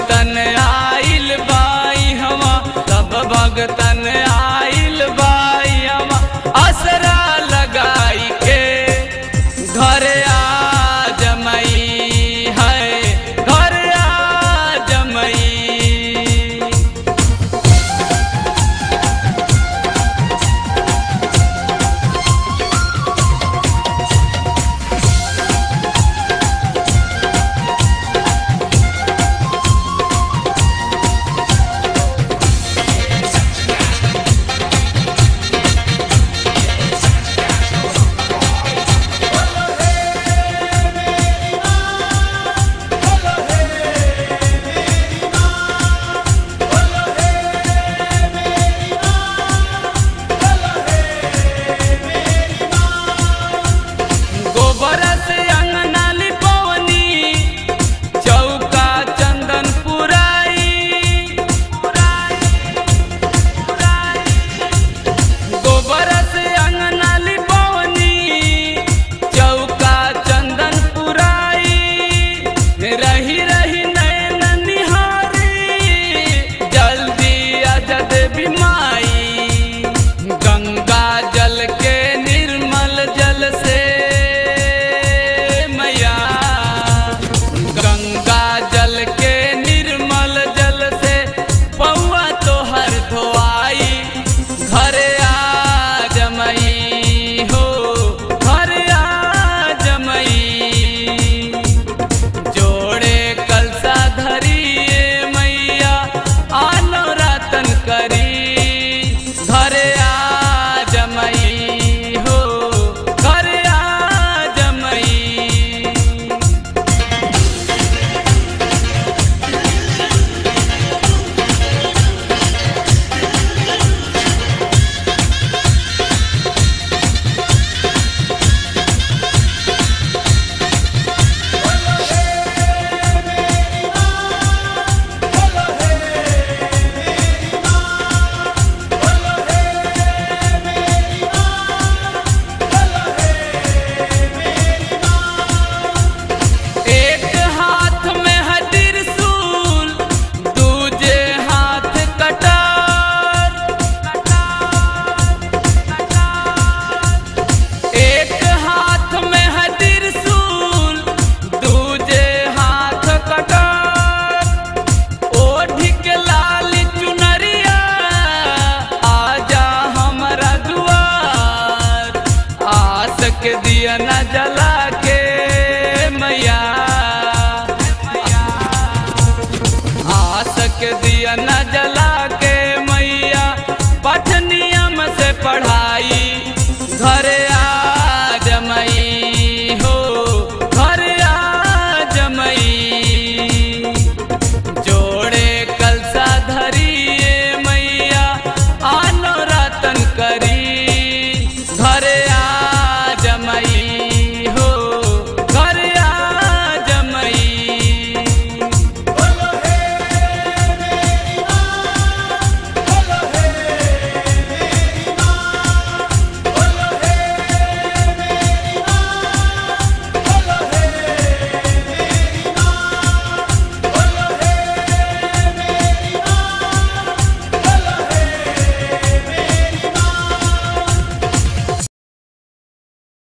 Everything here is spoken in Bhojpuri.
भगतन आइल बाई हवा सब भगतन आइल बाई हवा असरा लगाई के घर आ जमई है घर आ जमई गोबर से अंगना लिपवनी चौका चंदन पुराई गोबर से अंगना लिपवनी चौका चंदन पुराई रही रही नैन निहारी जल्दी अजद बिमाई गंगा जल के निर्मल जल से मैया गंगा जल के निर्मल जल से पौआ तोहर धोआई घर आ जमई हो घर आ जमई जोड़े कलसा धरिए मैया आनो रातन करी घर आ जमई हो घर आ जमई एक हाथ में है त्रिशूल दूजे हाथ कटार एक हाथ में है त्रिशूल दूजे हाथ कटार ओढ़ के लाल चुनरिया आजा हमरा दुआर आस के दिया न जला के मैया आस के दिया न जला के मैया पठ नियम से पढ़ाई